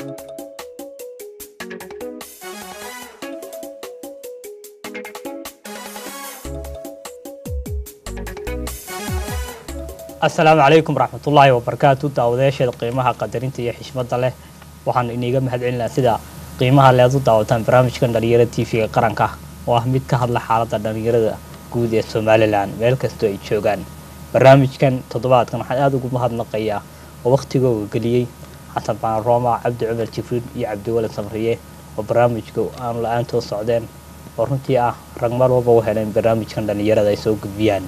asalaamu calaykum waraxmatullaahi wabarakaatu daawadayaasheeda qiimaha qadarinta iyo xishmadda leh waxaan iniga mahadcelinaa sida qiimaha leed u daawataan barnaamijkan dhalinyarada t v-ga qaranka oo ah mid ka hadla xaaladda dhalinyarada guud ee somalilan meel kastoo ay joogaan barnaamijkan toddobaadkan waxaan aada ugu mahadnaqayaa oo wakhtigooga geliyey xasan baan rooma cabdi cumar jibriil iyo cabdiwalid samriye oo barnaamijka aan la-aantood socdeen oo runtii ah rag mar walba u heleen barnaamijkan dhalinyarada ay soo gudbiyaan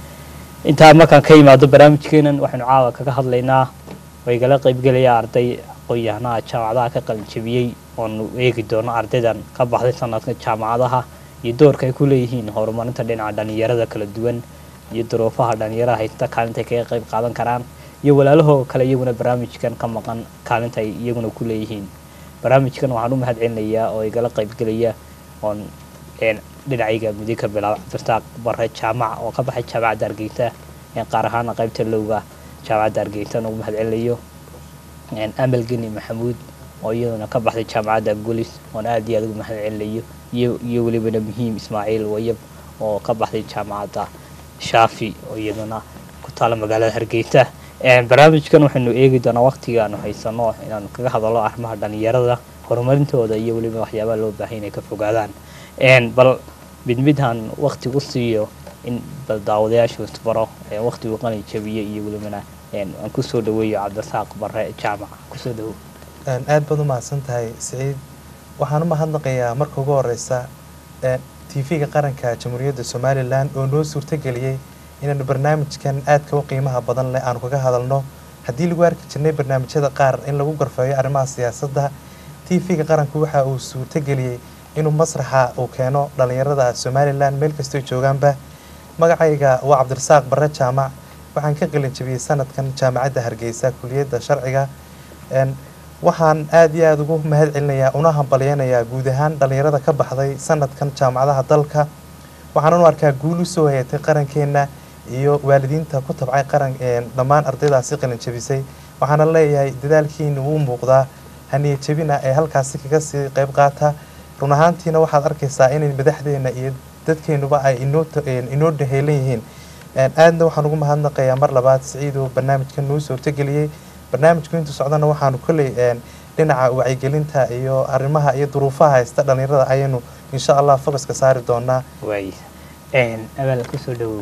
intaa markaan ka yimaado barnaamijkeenan waxaynu caawa kaga hadlaynaa oo igala qaybgelaya arday aqoon-yahanaha jaamacadaha ka qalinjabiyey oonu eegi doono ardaydan ka baxday sanadka jaamacadaha iyo doorka ay ku leeyihiin horumarinta dhinaca dhalinyarada kala duwan iyo duruufaha dhalinyarada haysta kaalinta ay kaga qayb qaadan karaan iyo walaalahoo kale iyaguna barnaamijkan ka maqan kaalinta ay iyaguna ku leeyihiin barnaamijkan waxaan u mahad celinayaa oo igala qaybgelaya oon dhinacayga midig ka bilaaba cabdirasaaq bare jaamac oo ka baxay jaamacadda hargeysa qaar ahaana qaybta lowga jaamacadda hargeysa ugu mahad celinayo amal geni maxamuud oo iyaduna ka baxday jaamacadda golis oon aada iyo aada ugu mahad celinayo iyo welibana muhiim ismaaciil wayab oo ka baxday jaamacadda shaafi oo iyaduna ku taala magaalada hargeysa barnaamijkan waxaynu eegi doonaa waqtiga aanu haysano inaanu kaga hadalno arrimaha dhalinyarada horumarintooda iyo weliba waxyaabaha loo baahay inay ka fogaadaan bal mid midhaan wakti u siiyo in bal daawadayaashu isbaro waktigu qalin jabiye iyo welibana aan kusoo dhaweeyo cabdirasaaq bare jaamac kusoo dhawow aad baad u mahadsan tahay siciid waxaan u mahadnaqayaa marka ugu horeysa t v-ga qaranka jamhuuriyadda somalilan oo noo suurtageliyey inaanu barnaamijkan aadka u qiimaha badan leh aanu kaga hadalno haddii lagu arki jirnay barnaamijyada qaar in lagu garfeeyo arrimaha siyaasadda t v-ga qaranku waxa uu suurtageliyey inuu masraxa uu keeno dhalinyarada somalilan meel kastoo joogaanba magacayga waa cabdirasaaq bare jaamac waxaan ka qalinjabiyey sanadkan jaamacadda hargeysa kuliyadda sharciga waxaan aada iyo aada ugu mahad celinayaa una hambalyeynayaa guud ahaan dhalinyarada ka baxday sanadkan jaamacadaha dalka waxaanan u arkaa guul usoo hayatay qarankeenna iyo waalidiinta ku tabcay qaran dhammaan ardaydaasi qalinjabisay waxaana leeyahay dadaalkiina wuu muuqdaa haniya jabina ee halkaasi kaga sii qayb qaata run ahaantiina waxaad arkaysaa inay madaxdeena iyo dadkeenuba ay inoo dhaheelan yihiin aadna waxaan ugu mahadnaqayaa mar labaad siciidoo barnaamijkan noo suurtageliyey barnaamijku intuu socdana waxaanu kolley dhinaca wacyigelinta iyo arrimaha iyo duruufaha haysta dhalinyarada ayaynu insha allah focuska saari doonaa waay abaal kusoo dhawow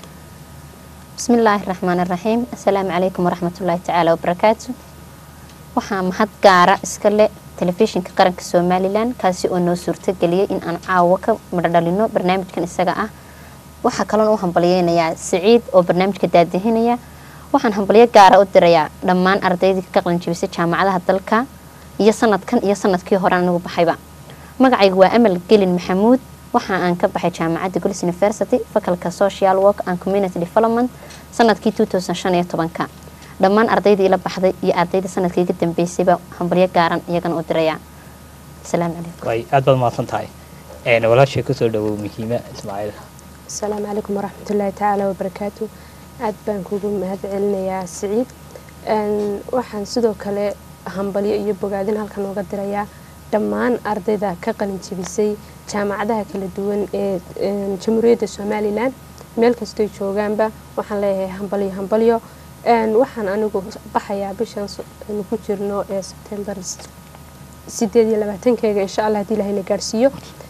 bismi illaahi raxmaan iraxiim assalaamu calaykum waraxmatullaahi tacaala wabarakaatu waxaa mahad gaara iska le telefishinka qaranka somalilan kaasi oo noo suurtageliyay in aan caawo ka midhodhalino barnaamijkan isaga ah waxaa kaloon u hambalyeynayaa siciid oo barnaamijka daadihinaya waxaan hambalyo gaara u dirayaa dhammaan ardaydii ka qalinjabisay jaamacadaha dalka iyo sanadkan iyo sanadkii hore anigu baxayba magacayga waa amal gelin maxamuud waxa aan ka baxay jaamacadda golis university fakalka social work and community development sanadkii ka dhammaan ardaydii ila baxday iyo ardaydii sanadkii iga dambeysayba hambalyo gaaran iyagana u dirayaa asalaamu calaykum way aad baad mahadsan tahay walaashay kusoo dhawow muhiima ismaaciil asalaamu calaykum waraxmatullaahi tacaala wabarakaatu aad baan kugu mahad celinayaa siciid waxaan sidoo kale hambalyo iyo bogaadin halkan uga dirayaa dhammaan ardayda ka qalin jebisay jaamacadaha kala duwan ee jamhuuriyadda somalilan meel kastoy joogaanba waxaan leeyahay hambalyo hambalyo waxaan anigu baxayaa bishan aynu ku jirno ee sebtembar sideed iyo labaatankeega insha allah hadii ilahayna gaadhsiiyo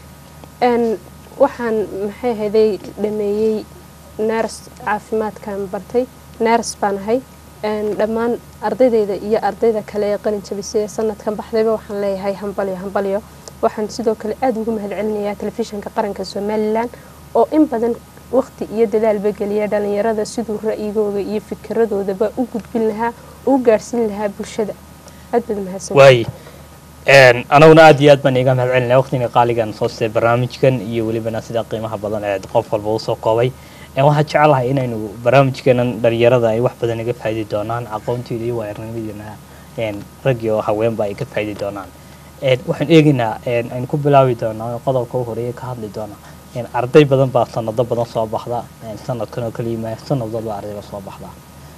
waxaan maxay ahaday dhameeyey ners caafimaadkan bartay ners baan ahay dhammaan ardaydayda iyo ardayda kale ee qalin jabisay ee sanadkan baxdayba waxaan leeyahay hambalyo hambalyo waxaan sidoo kale aada ugu mahad celinayaa telefishinka qaranka somalilan oo in badan waqti iyo dadaalba geliya dhalinyarada siduu ra'yigooda iyo fikiradoodaba u gudbin lahaa u gaadhsiin lahaa bulshada aad baad mahadsan waay anaguna aad iyo aad baan iga mahad celinaya waqtiga qaaligan soo sitay barnaamijkan iyo welibana sida qiimaha badan ee qof walba usoo koobay waxaan jecelahay inaynu barnaamijkeenan dhalinyarada ay wax badan iga faaidi doonaan aqoonteeda iyo waaarnimadeena raggii oo haweenba ay ka faaidi doonaan waxaan eegaynaa aynu ku bilaabi doonaa qodobka u horeeya ka hadli doonaa arday badan baa sanado badan soo baxda sanadkan oo kaliya sanad walba ardayba soo baxda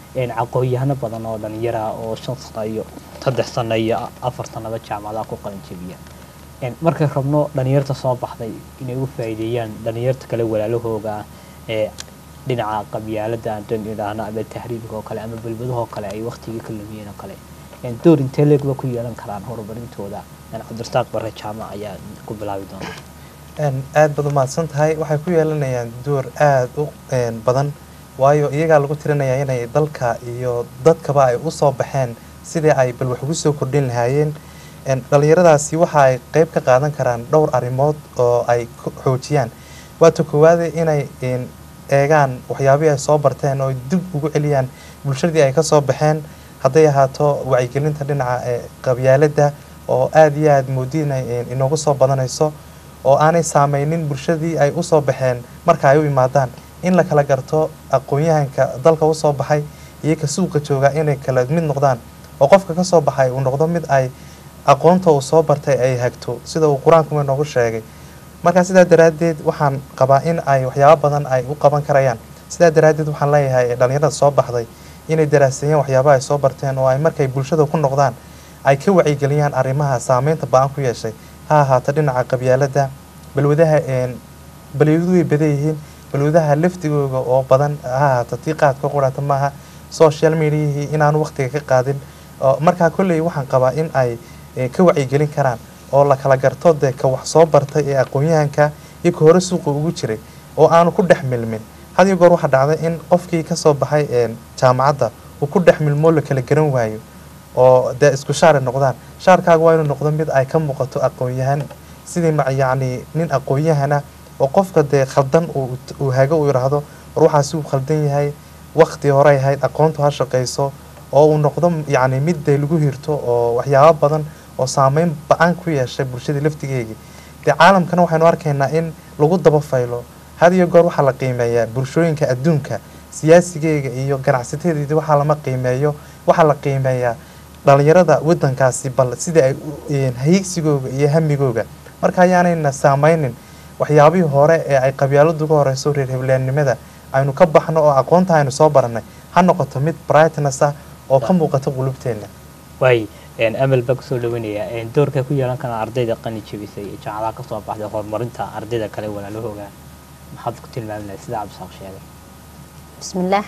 een, aqoon-yahano badan oo dhalinyara oo shan sano iyo saddex sano iyo afar sanaba jaamacadaha ku qalin jebiya Een, markay rabno dhalinyarta soo baxday inay u faa'iideeyaan dhalinyarta kale walaalahooga ee dhinaca qabyaalada aan dan idhaahno ama tahriibka oo kale ama balbadahoo kale ay waqtigii ka lumiyeen oo kale Een, door intee leegba ku yeelan karaan horumarintooda Een, cabdirasaaq bare jaamac ayaa ku bilaabi doona Een, aad baad umahadsan tahay waxay ku yeelanayaan door aad u een, badan waayo iyagaa lagu tirinayaa inay dalka iyo dadkaba ay usoo baxeen sidii ay bal wax ugu soo kordhin lahaayeen Een, dhalinyaradaasi waxa ay qeyb ka qaadan karaan dhowr arrimood oo ay ku xoojiyaan waata koowaade inay een, eegaan waxyaabihii ay soo barteen oo ay dib ugu celiyaan bulshadii ay kasoo baxeen hadday ahaato wacyigelinta dhinaca ee qabyaaladda oo aad iyo aad moodi inay een, inoogu soo badanayso oo aanay saameynin bulshadii ay usoo baxeen marka ay u imaadaan in la kala garto aqoon-yahanka dalka usoo baxay iyo ka suuqa jooga inay kala mid noqdaan oo qofka kasoo baxay uu noqdo mid ay aqoonta uu soo bartay ay hagto sida uu qur-aankuma inoogu sheegay marka sidaa daraaddeed waxaan qabaa in ay waxyaabo badan ay u qaban karayaan sidaa daraaddeed waxaan leeyahay dhalinyarada soo baxday inay daraaseeyaan waxyaabaha ay soo barteen oo ay markay bulshada ku noqdaan ay ka wacyigeliyaan arrimaha saameynta ba-an ku yeeshay ha ahaato dhinaca qabyaaladda balwadaha een, balwadu way badan yihiin balwadaha laftigooga oo badan ha ahaato tii qaadka qurata maaha social mediahii inaanu waqtiga ka qaadin oo markaa kolley waxaan qabaa in ay eh, ka wacyigelin karaan oo la kala garto dee ka wax soo bartay ee aqoon-yahanka iyo ka hore suuqa ugu jiray oo aanu ku dhex milmin had iyo goor waxaa dhacday in qofkii kasoo baxay een, jaamacadda uu ku dhex milmoo la kala garan waayo oo dee isku shaari noqdaan shaarkaaga waa inuu noqdo mid ay ka muuqato aqoon-yahan sidii ma yacni nin aqoon-yahana oo qofka dee khaldan uu uu hago uu yidhaahdo war waxaasi uu khaldan yahay waqti hore ay ahayd aqoontu ha shaqayso oo uu noqdo yacni mid dee lagu hirto oo waxyaabo badan oo saameyn ba-an ku yeeshay bulshadii laftigeegii dee caalamkana waxaynu arkaynaa in lagu daba faylo had iyo goor waxaa la qiimeeyaa bulshooyinka adduunka siyaasigeega iyo ganacsatadeedii waxaa lama qiimeeyo waxaa la qiimeeyaa dhalinyarada wadankaasi bal sidai ay u- een, hayigsigooga iyo hamigooga marka ayaanayna saameynin waxyaabihii hore ee ay qabyaaladu uga horeyso reer hebleennimada aynu ka baxno oo aqoonta aynu soo baranay ha noqoto mid brightness ah oo ka muuqata qulubteena waay een, amal baa kusoo dhawanaya een, doorka ku yeelan karaan ardayda qani jebisay ee jaamacadaha kasoo baxday horumarinta ardayda kale walaalahooga maxaad ku tilmaami lahayd sida cabdisaaq sheegay bismillaah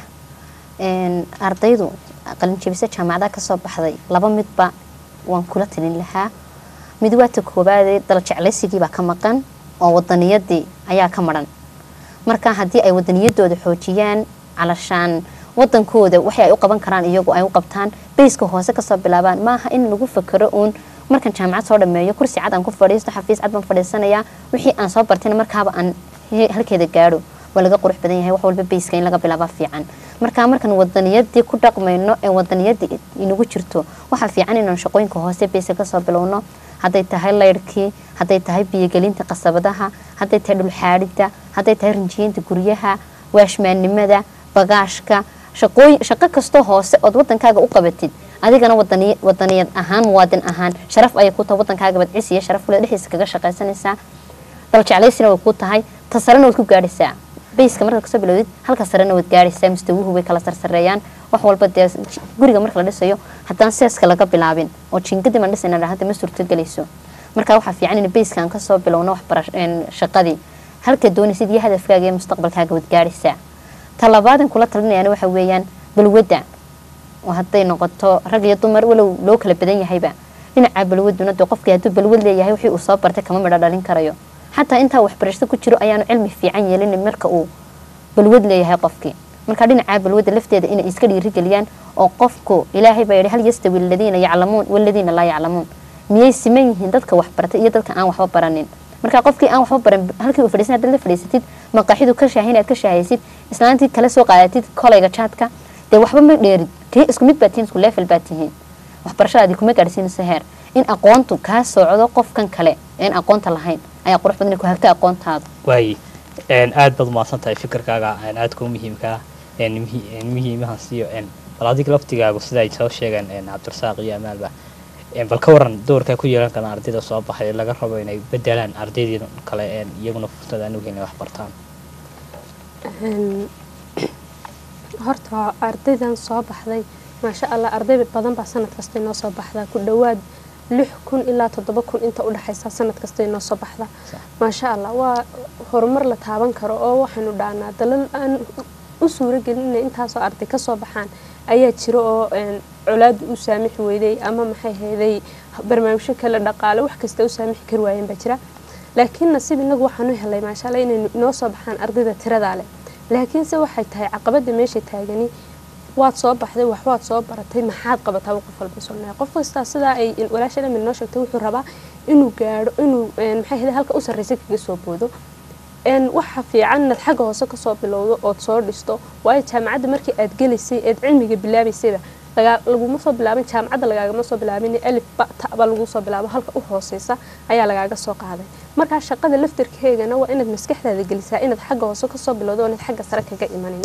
Een, ardaydu qalinjebise jaamacadaha kasoo baxday laba midba waan kula talin lahaa mid waa ta koobaadee dal jeclaysigii baa ka maqan oo wadaniyadii ayaa ka maran marka haddii ay wadaniyadooda xoojiyaan calashaan wadankooda waxay ay u qaban karaan iyagu ay u qabtaan bayska hoose kasoo bilaabaan maaha in lagu fakero uun markan jaamacad soo dhameeyo kursi cad aan ku fadhiisto xafiis cad baan fadhiisanayaa wixii aan soo bartayna markaaba aan he- halkeeda gaadho waa laga qurux badan yahay wax walba bayska in laga bilaaba fiican marka markan wadaniyadii ku dhaqmayno ee wadaniyadii inagu jirto waxaa fiican inaan shaqooyinka hoose bayska kasoo bilowno hadday tahay laydhkii hadday tahay biyogelinta qasabadaha hadday tahay dhulxaadhida hadday tahay rinjiyeynta guryaha waashmaannimada bagaashka shaqooyin shaqo kastoo hoose ood wadankaaga u qabatid adigana wadani wadaniyad ahaan muwaadin ahaan sharaf ayay ku tahay wadankaaga badcis iyo sharaf kule dhexdiisa kaga shaqaysanaysaa dal jeclaysina way ku tahay ta sarena waad ku gaadhaysaa bayska markaad kasoo bilowdid halka sarena waad gaadhaysaa mustawuhu way kala sarsareeyaan wax walba dee guriga marka la dhisayo haddaan seeska laga bilaabin oo jiingadii baan dhisayna hadda ma suurtogelayso marka waxaa fiican in bayska aan kasoo bilowno waxbarash shaqadii halka doonaysid iyo hadafkaaga iyo mustaqbalkaaga waad gaadhaysaa ta labaadan kula talinayana waxa weeyaan balwadda oo hadday noqoto rag iyo dumar walow loo kala badan yahayba dhinaca balwaduna dee qofkii hadduu balwad leeyahay wixii uu soo bartay kama midho dhalin karayo xataa intaa waxbarashada ku jiro ayaanu cilmi fiican yeelin marka uu balwad leeyahay qofkii marka dhinaca balwadda lafteeda inay iska dhiirigeliyaan oo qofku ilaahay baa yidhi hal yastawi aladiina yaclamuun waladiina laa yaclamuun miyay siman yihiin dadka waxbartay iyo dadka aan waxba baranin marka qofkii aan waxba baran halkii uu fadhiisan haddaad la fadhiisatid maqaaxidu ka shaahin aad ka shaahaysid islaantii kala soo qaadatid kolayga jaadka dee waxba ma dheerid tii isku mid baad tihiin isku leefel baad tihiin waxbarashadaadii kuma gaadhsiinayso heer in aqoontu kaa socdo qofkan kale een aqoonta lahayn ayaa qurux badan ku hagta aqoontaada waaye aad baad umahadsan tahay fikirkaaga aadka u muhiimkaa muhiimahan siiyo bal adiga laftigaagu sida ay soo sheegeen cabdirasaaq iyo amaalba bal ka waran doorkaa ku yeelan karaan ardayda soo baxay laga rabo inay bedelaan ardaydii kale iyaguna fursad aan u helin wax bartaan horta ardaydan soo baxday maasha allah arday badan baa sanad kasta inoo soo baxdaa ku dhowaad lix kun ilaa toddoba kun inta u dhexaysa sanad kasta inoo soo baxda maasha allah waa horumar la taaban karo oo waxaynu dhaanaa dalal aan u suuragelin inay intaasoo arday kasoo baxaan ayaa jira oo een, colaadu u saamixi weyday ama maxay hayday barnaamijyo kale dhaqaale wax kasta u saamixi kari waayeen baa jira laakiin nasiib inagu waxaanu helay maasha allah inay inoo soo baxaan ardayda tiradaa leh laakiinse waxay tahay caqabada meesha taagani waad soo baxday wax waad soo baratay maxaad qabataa qof walba sunnahay qof kastaa sidaa ay walaasha dhamil noo sheegtay wuxuu rabaa inuu gaadho inuu een, maxay hayday halka u sarreysa kaga soo boodo een waxa fiican inaad xagga hoose kasoo bilowdo ood soo dhisto waayo jaamacadda markii aad gelaysay eed cilmiga bilaabaysayba lagaa- laguma soo bilaabin jaamacadda lagaagama soo bilaabin alif ba ta ba lagu soo bilaabo halka u hooseysa ayaa lagaaga soo qaaday markaa shaqada laftarkeegana waa inaad maskaxdaada gelisaa inaad xagga hoose kasoo bilowdo inaad xagga sare kaga imanin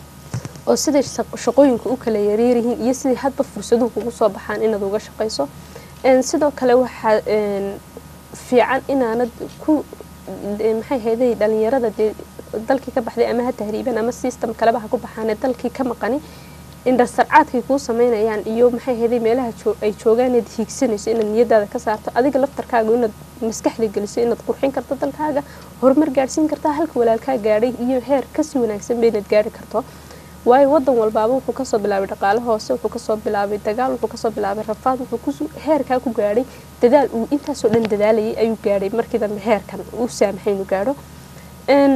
oo siday shaq- shaqooyinka u kala yaryaryihiin iyo sidai hadba fursaduhu kugu soo baxaan inaad uga shaqayso Een, sidoo kale waxaa een, fiican inaanad ku de- maxay hayday dhalinyarada dee dalkii ka baxday ama ha tahriiban ama system kaleba ha ku baxaane dalkii ka maqani indhasarcaadkay kuu sameynayaan iyo maxay hayday meelaha joo- ay joogaan inaad hiigsanayso inaad niyadaada ka saarto adiga laftarkaaga inaad maskaxda geliso inaad qurxin karto dalkaaga horumar gaadhsiin kartaa halka walaalkaa gaadhay iyo heer kasii wanaagsan ba inaad gaadhi karto waayo wadan walbaaba wuxuu kasoo bilaabay dhaqaale hoose wuxuu kasoo bilaabay dagaal wuxuu kasoo bilaabay rafaad wuxuu kusu heerkaa ku gaadhay dadaal uu intaasoo dhan dadaalayay ayuu gaadhay markii dambe heerkan uu saamaxay inuu gaadho Een,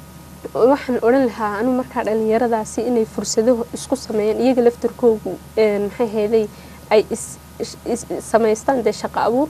waxaan odhan lahaa anu markaa dhalinyaradaasi inay fursado isku sameeyaan iyaga laftarkoogu een, maxay hayday ay is- is- is- samaystaan dee shaqo abuur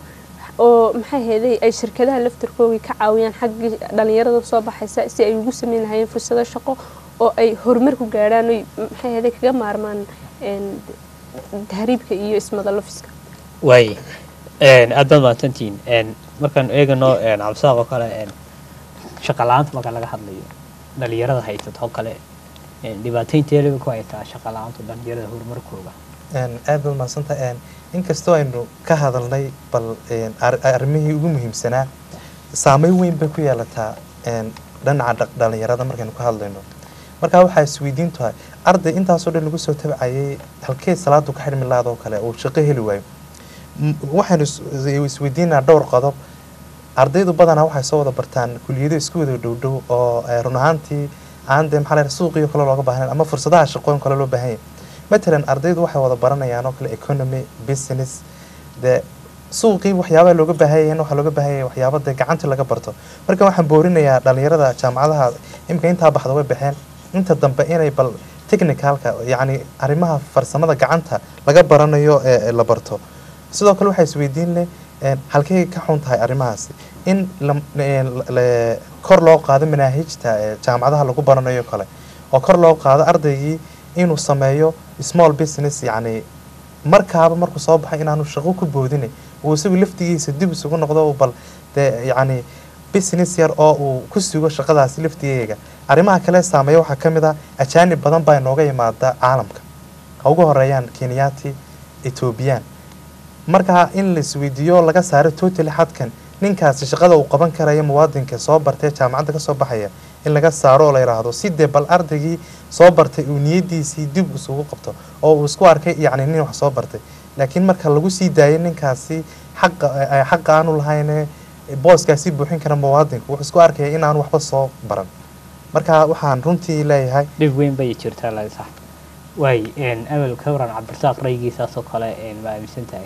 oo maxay hayday ay shirkadaha laftarkoogii ka caawiyaan xaggii dhalinyarada soo baxaysa si ay ugu sameyn lahayeen fursado shaqo oo ay horumar ku gaadhaan oy maxay hayday kaga maarmaan een, tahriibka iyo ismadalofiska waay een, aad baad mahadsantihiin een, markaan eegano een, cabsaaq oo kale een, shaqa la-aanta marka laga hadlayo dhalinyarada haysato oo kale een, dhibaataynteelaba ku haytaa shaqa la-aantu dhalinyarada horumarkooga Een, aad baad mahadsantahay Een, inkastoo aynu ka hadalnay bal een, ar- arrimihii ugu muhiimsanaa saameyn weyn bay ku yeelataa een, dhinaca dha- dhalinyarada markaynu ka hadlayno marka waxaa isweydiin tahay arday intaasoo dhan lagu soo tabcayay halkee salaadu ka xidhmi lahaadoo kale uu shaqo heli waayo M- waxaynu is- isweydiinaa dhowr qodob ardaydu badanaa waxay soo wada bartaan kuliyado isku wada dhowdhow oo eh, run ahaantii aan dee maxaa la yidhaha suuqiyo kale looga baahan ama fursadaha shaqooyin kale loo baahan yahay matalan ardaydu waxay wada baranayaan oo kale economy business dee suuqii waxyaabaha looga baahan yahay waxaa looga baahan yahay waxyaaba dee gacanta laga barto marka waxaan boorinayaa dhalinyarada jaamacadaha imika intaa baxda way baxeen inta dambe inay bal technicalka yacni arrimaha farsamada gacanta laga baranayo ee ee la barto sidoo kale waxaa isweydiin leh een, halkay ka xun tahay arrimahaasi in la- een, la- kor loo qaado manaahijta ee jaamacadaha lagu baranayo kale oo kor loo qaado ardaygii inuu sameeyo small business yacni markaaba markuu soo baxay inaanu shaqo ku boodinay uu isagu laftigiisa dib isugu noqdo uu bal dee yacni business yar oo uu ku sugo shaqadaasi laftigeega arrimaha kale saameeya waxaa ka mid ah ajaanib badan baa inooga yimaada caalamka ha ugu horeeyaan kenyaati ethoobiyan markaa in la isweydiiyo laga saaro totally xadkan ninkaasi shaqada uu qaban karaya muwaadinka soo bartay jaamacadda kasoo baxaya in laga saaro oo la yidhaahdo si dee bal ardaygii soo bartay uu niyadiisii dib isugu qabto oo uu isku arkay yacni nin wax soo bartay laakiin marka lagu sii daayay ninkaasi xaqa eh, xaqa aanu lahayne booskaasi buuxin kara muwaadinku wuxuu isku arkaya in aanu waxba soo baran marka waxaan runtii leeyahay dhib weyn bay jirtaa laga sax waay een, amal ka waran cabdirasaaq raygiisaasoo kale een, ma aaminsan tahay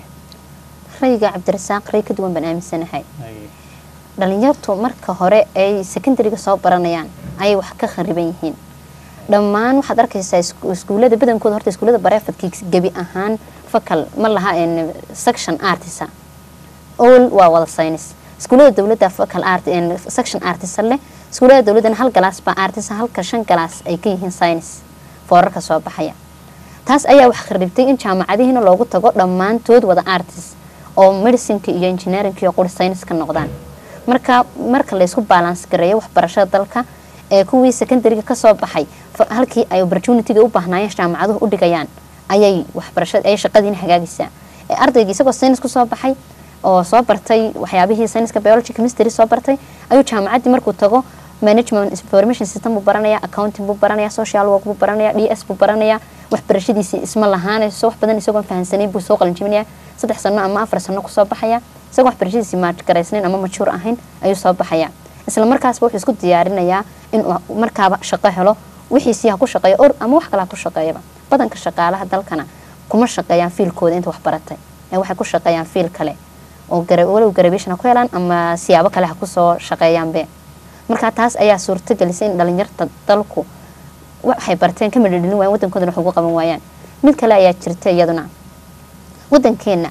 rayga cabdirasaaq ray ka duwan baan aaminsanahay Ay, dhalinyartu marka hore ay secondariga soo baranayaan ayay wax ka khariban yihiin dhammaan waxaad arkaysaa isku- iskuulada badankooda horta iskuulada bareefadkii gebi ahaan fakal ma laha een, section artisa all waa wada science iskuulada dowladda fakal art een, section artisa leh iskuulada dowladdana hal galaas baa artisa halka shan galaas ay ka yihiin science foorarka soo baxaya taas ayaa wax kharibtay in jaamacadihiina loogu tago dhammaantood wada artist oo medicinka iyo engineerinka iyo quri science ka noqdaan marka marka laysku balance gareeyo waxbarashada dalka ee kuwii secondariga kasoo baxay fa- halkii ay opportunityga u baahnaayeen jaamacaduhu u dhigayaan ayay waxbarashada ay shaqadiina hagaagaysaa ee ardayga isagoo science kusoo baxay oo soo bartay waxyaabihii science biology chemistry soo bartay ayuu jaamacaddii markuu tago management information system buu baranaya accounting buu baranaya social work buu baranaya d s buu baranaya waxbarashadiisii isma lahaanayso wax badan isagoon fahansanayn buu soo qalinjibinaya saddex sano ama afar sano kusoo baxaya isagoo waxbarashadiisii maajgaraysnayn ama majuur ahayn ayuu soo baxaya isla markaasba wuxuu isku diyaarinayaa inuu markaaba shaqo helo wixiisii ha ku shaqeeyo or ama wax kale ha ku shaqeeyaba badanka shaqaalaha dalkana kuma shaqeeyaan fiilkooda inta wax baratay ee waxay ku shaqeeyaan fiil kale oo gara- walow garabation ha ku helaan ama siyaabo kale ha kusoo shaqeeyaanbe marka taas ayaa suurto gelisay in dhalinyarta dalku waxay barteen ka midhadhelin waayaan waddankoodana wax ugu qaban waayaan mid kale ayaa jirta iyaduna waddankeena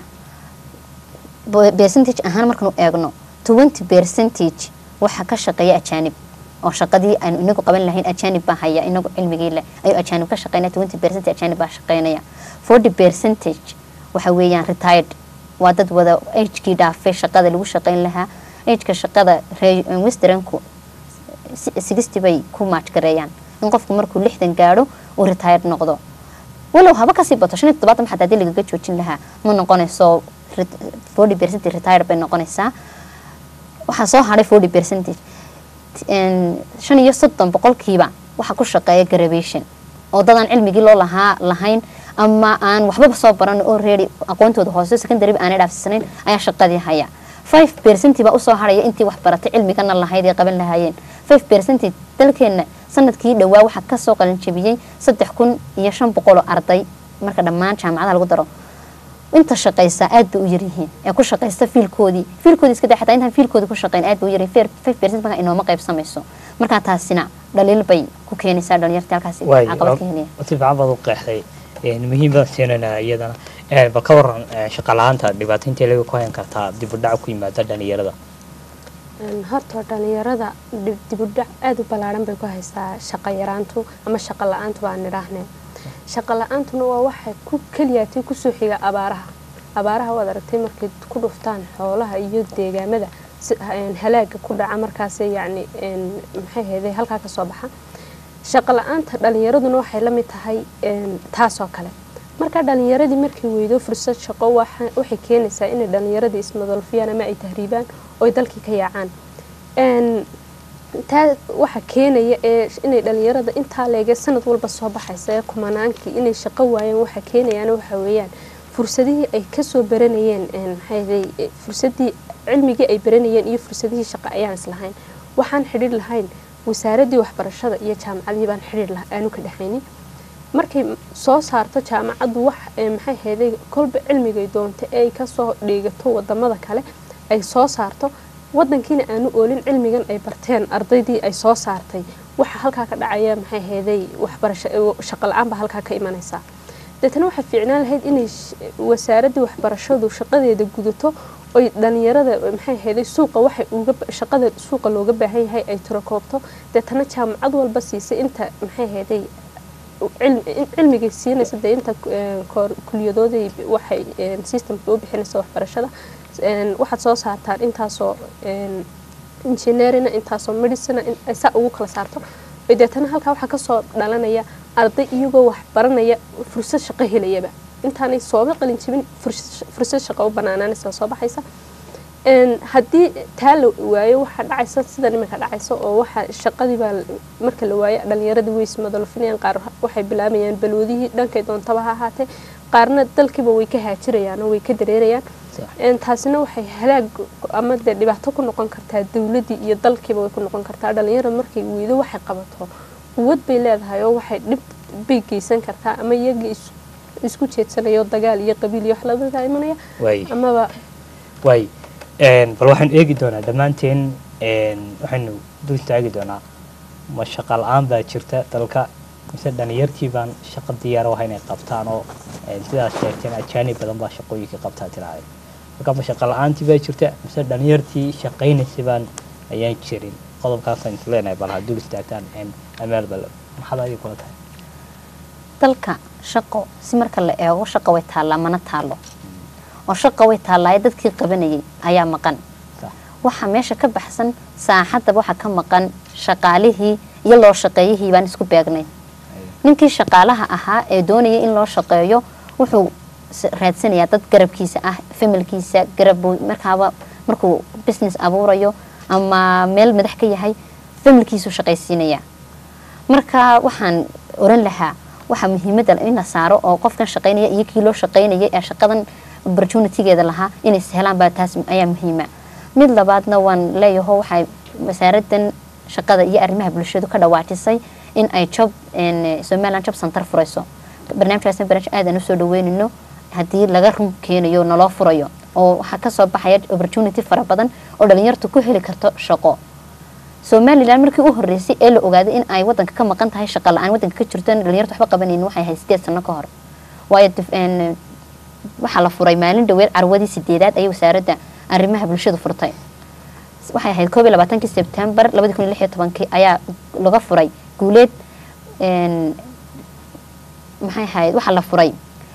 bo- percentage ahaan markaanu eegno twenty percentage waxaa ka shaqeeya ajaanib oo shaqadii aanu inagu qaban lahayn ajaanib baa haya inagu cilmigii leh ayuu ajaanib ka shaqeynaya twenty percentage ajaanib baa shaqeynaya forty percentage waxa weeyaan retired waa dad wada agekii dhaafay shaqada lagu shaqeyn lahaa ageka shaqada ree- westernku sixty bay ku maajgareeyaan in qofku markuu lixdan gaadho uu retired noqdo walow haba kasii bato shan iyo toddobaatan xataa hadii lagaga joojin lahaa ma noqonayso forty percent retired bay noqonaysaa waxaa soo hadhay forty percentage shan iyo soddon boqolkiiba waxaa ku shaqeeya graduation oo dadaan cilmigii loo lahaa lahayn ama aan waxbaba soo baran oo reedi aqoontooda hoose secondary aanay dhaafsanayn ayaa shaqadii haya five percent baa usoo haraya intii wax baratay cilmigana lahayd ay qaban lahaayeen five percent dalkeena sanadkii dhowaa waxaa kasoo qalinjabiyey saddex kun iyo shan boqol oo arday marka dhammaan jaamacadaha lagu daro inta shaqaysa aad bay u yaryihiin ee ku shaqaysta fiilkoodii fiilkoodii iska daa xataa intaan fiilkoodii ku shaqayn aad bay u yaryihiin five percent markaa inooma qaybsamayso markaa taasina dhaliil bay ku keenaysaa dhalinyarta halkaasi waay caqabad ka helaya si fiican baad u qeexday muhiim baan siinayna iyadana Eh, bal ka waran eh, shaqa la-aanta dhibaato intee laga ku hayn kartaa dib u dhac ku yimaada dhalinyarada Een, horta dhalinyarada dib- dibudhac aada u ballaaran bay ku haysaa shaqo yaraantu ama shaqo la-aantu baan nidhaahnee shaqo la-aantuna waa waxay ku keliyaatay kusoo xiga abaaraha abaaraha waad aragtay markay ku dhuftaan xoolaha iyo deegaamada si een, halaaga ku dhaca markaas yacni een, maxay ahayday halkaa ka soo baxa shaqo la-aanta dhalinyaraduna waxay la mid tahay een, taasoo kale marka dhalinyaradii markay weydo fursad shaqo waxa- waxay keenaysaa inay dhalinyaradii ismadolfiyaan ama ay tahriibaan oo ay dalkii ka yaacaan Een, taa waxa keenaya ee inay dhalinyarada intaa leege sanad walba soo baxaysa ee kumanaankii inay shaqo waayeen waxa keenayaan waxa weeyaan fursadihii ay kasoo baranayeen een, maxay ahaday, e, fursadii cilmigii ay baranayeen iyo fursadihii shaqo ayaan islahayn waxaan xidhiir lahayn wasaaradii waxbarashada iyo jaamacadii baan xidhiir lah aanu ka dhexaynin markay soo saarto jaamacaddu wax ee, maxay ahaday kolba cilmigay doonto ee ay kasoo dhiigato wadamada kale ay soo saarto wadankiina aanu oolin cilmigan ay barteen ardaydii ay soo saartay waxa halkaa ka dhacaya maxay ahaday waxbarasho shaqo la-aan baa halkaa ka imanaysaa deetana waxay fiicnaan lahayd inay sh- wasaaradii waxbarashadu shaqadeeda gudato oy dhalinyarada maxay ahaday suuqa waxay uga ba- shaqada suuqa looga baahan yahay ay tirakoobto deetana jaamacad walba siisay inta maxay ahaday cilm- in- cilmigay siinaysa dee inta eh, koor- kuliyadooday waxay eh, systemka u bixinaysa waxbarashada een, waxaad soo saartaan intaasoo een, engineerina intaasoo medicina in ay saa ugu kala saarto ay deetana halkaa waxaa kasoo dhalanaya arday iyagoo wax baranaya fursad shaqo helayaba intaanay sooba qalin jibin fursad fursad shaqo u banaanaanaysa soo baxaysa Een, haddii taa la waayo waxaa dhacaysa sida iminka dhacaysa oo waxa shaqadii baa marka la waayo dhalinyaradii way ismadalfinayaan qaar waxay bilaabayaan balwadihii dhankay doontaba ha ahaatee qaarna dalkiiba way ka haajirayaan oo way ka dareerayaan Sax. Een, taasina waxay halaag ama dee dhibaato ku noqon kartaa dowladii iyo dalkiiba way ku noqon kartaa dhalinyarada markay weydo waxay qabato quwad bay leedahay oo waxay dhib bay geysan kartaa ama iyagii is- isku jeedsanayo dagaal iyo qabiil iyo wax lamida imanaya waay amaba waay Een, bal waxaan eegi doonaa dhammaanteen een, waxaynu dul istaagi doonaa ma shaqa la-aan baa jirta dalka mise dhalinyartii baan shaqo diyaar u ahay inay qabtaan oo een, sidaas sheegteen ajaanib badan baa shaqooyinka qabtaa tiraahday marka ma shaqa la-aantii baa jirta mise dhalinyartii shaqaynaysay baan ayaan jirin qodobkaasaan is leenahay bal ha dul istaagtaan een, amaal bal maxaad adiga kula tahay dalka shaqo si marka la eego shaqo way taallaa mana taalo oo shaqo way taallaaye dadkii qabanayay ayaa maqan Sax. waxaa meesha ka baxsan saaxadaba waxaa ka maqan shaqaalihii iyo loo shaqeeyihii baan isku beegnay ninkii shaqaalaha ahaa ee doonaya in loo shaqeeyo wuxuu s- raadsanayaa dad garabkiisa ah familkiisa garab buu markaaba markuu business abuurayo ama meel madax ka yahay familkiisu shaqaysiinaya marka waxaan oran lahaa waxaa muhiimada in la saaro oo qofkan shaqaynaya iyo kii loo shaqaynaya ee shaqadan opportunitygeeda lahaa inay sahlaan baa taas ayaa muhiima mid labaadna waan leeyaho waxay wasaaradan shaqada iyo arrimaha bulshadu ka dhawaajisay in ay job somaliland job center furayso barnaamijkaasna barnaamij aad aan usoo dhaweynayno haddii laga run keenayo naloo furayo oo waxaa kasoo baxaya opportunity fara badan oo dhalinyartu ku heli karto shaqo somalilan markii u horeysay ee la ogaaday in ay wadanka ka maqan tahay shaqa la-aan wadanka ka jirto dhalinyartu waxba qabanaynin waxay ahayd sideed sano ka hor waayo waxaa la furay maalin dhaweed carwadii sideedaad ayay wasaaradda arrimaha bulshada furtay waxay ahayd koob iyo labaatankii sebtembar labadi kun iyo lix iyo tobankii ayaa laga furay guuleed maxay ahayd waxaa la furay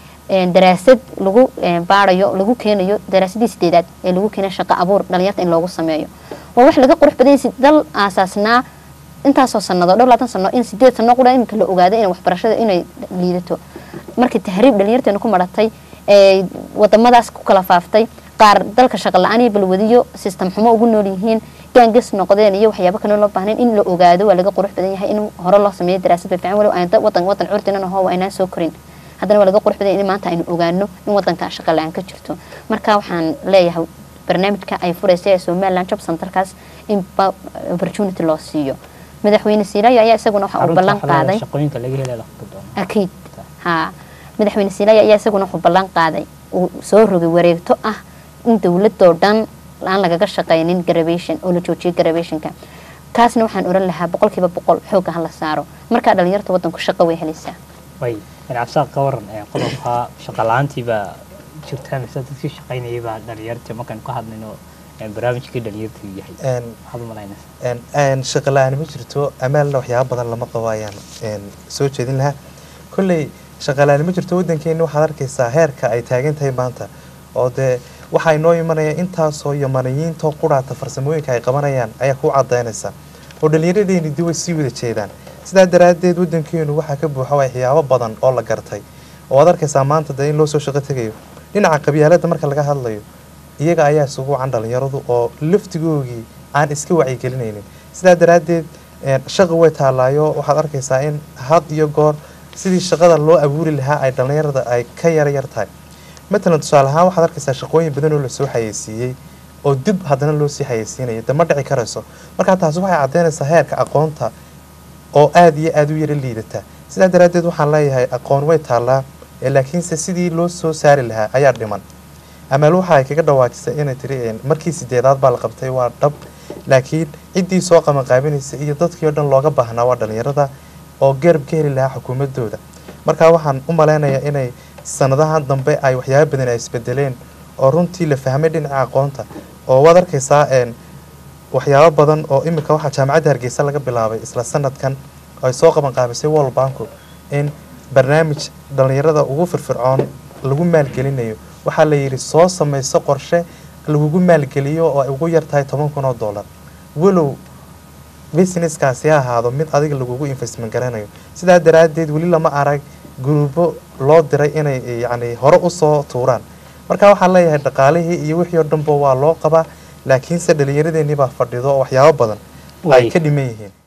daraasad lagu baarayo lagu keenayo daraasadii sideedaad ee lagu keenayo shaqo abuur dhalinyarta in loogu sameeyo waa wax laga qurux badan yahay dal aasaasnaa intaasoo sanado dhowr labaatan sano in sideed sano qura iminka la ogaaday in waxbarashada inay liidato markii tahriib dhalinyarteena ku maratay ee wadamadaas ku kala faaftay qaar dalka shaqo la-aan iyo balwadiyo system xumo ugu nool yihiin gaangas noqdeen iyo waxyaabo kale loo baahnayn in la ogaado waa laga qurux badan yahay in hore loo sameeyo daraasad bay fiican walow aan wadan wadan curdinan ahoo waa inaan soo korin haddana waa laga qurux badan yahay in maanta aynu ogaano in wadanka shaqo la-aan ka jirto marka waxaan leeyahay barnaamijka ay furaysa ee somaliland job centerkaas in opportunity loo siiyo madaxweyne siilaayo ayaa isaguna waxa uu ballan qaaday shaqooyinka laga helay la qabto doono akiid ha madaxweyne siilaayo ayaa isaguna wuxuu ballan qaaday uu soo rogay wareegto ah in dowladoo dhan aan lagaga shaqaynin graduation oo la joojiyo graduationka kaasna waxaan oran lahaa boqolkiiba boqol xooga ha la saaro markaa dhalinyarta wadanku shaqo way helaysaa way cabsaaq ka waran ee qodobka shaqa la-aantii baa jirtaa mise dadkii shaqaynayay baa dhalinyartii markaan ka hadlayno ee barnaamijkii dhalinyartu yahay maxaad u malaynaysa shaqa la-aan ma jirto amaalna waxyaaba badan lama qabo ayaan soo jeedin lahaa kolley shaqa la-aan ma jirto waddankeena waxaad arkaysaa heerka ay taagan tahay maanta oo dee waxaa inoo imanaya intaasoo yamaniyiintoo quraata farsamooyinka ay qabanayaan ayaa ku cadaynaysa oo dhallinyaradeeni dib way sii wada jeedaan sidaa daraaddeed waddankeenu waxaa ka buuxa waxyaabo badan oo la gartay oo aad arkaysaa maanta dee in loo soo shaqo tegayo dhinaca qabyaaladda marka laga hadlayo iyaga ayaa isugu wacan dhalinyaradu oo laftigoogii aan iska wacyigelinaynin sidaa daraaddeed shaqa way taallaayo waxaad arkaysaa in had iyo goor sidii shaqada loo abuuri lahaa ay dhalinyarada ay ka yara yar tahay matalan tusaale ahaan waxaad arkaysaa shaqooyin badan oo lasoo xayeysiiyey oo dib haddana loo sii xayeysiinaya de ma dhici karayso markaa taasi waxay caddaynaysaa heerka aqoonta oo aada iyo aada u yara liidata sidaa daraaddeed waxaan leeyahay aqoon way taallaa laakiinse sidii loo soo saari lahaa ayaa dhiman amaal waxa ay kaga dhawaajisay inay tiri markii sideedaad baa la qabtay waa dhab laakiin ciddii soo qabanqaabinaysa iyo dadkii oo dhan looga baahnaa waa dhalinyarada oo garab ka heli lahaa xukuumadooda markaa waxaan u malaynayaa inay sanadahan dambe ay waxyaaba badan ay isbedeleen oo runtii la fahmay dhinaca aqoonta oo waad arkaysaa waxyaabo badan oo iminka waxaa jaamacadda hargeysa laga bilaabay isla sanadkan oo ay soo qabanqaabisay world banku in barnaamij dhalinyarada ugu firfircoon lagu maalgelinayo waxaa la yidhi soo samayso qorshe lagugu maalgeliyo oo ay ugu yar tahay toban kun oo dollar walow businesskaasi ha ahaado mid adiga lagugu investment garanayo sidaa daraaddeed weli lama arag guruubo loo diray inay yacni hore usoo tuuraan marka waxaan leeyahay dhaqaalihii iyo wixii oo dhanba waa loo qabaa laakiinse dhallinyaradeenii baa fadhido oo waxyaabo badan ay ka dhiman yihiin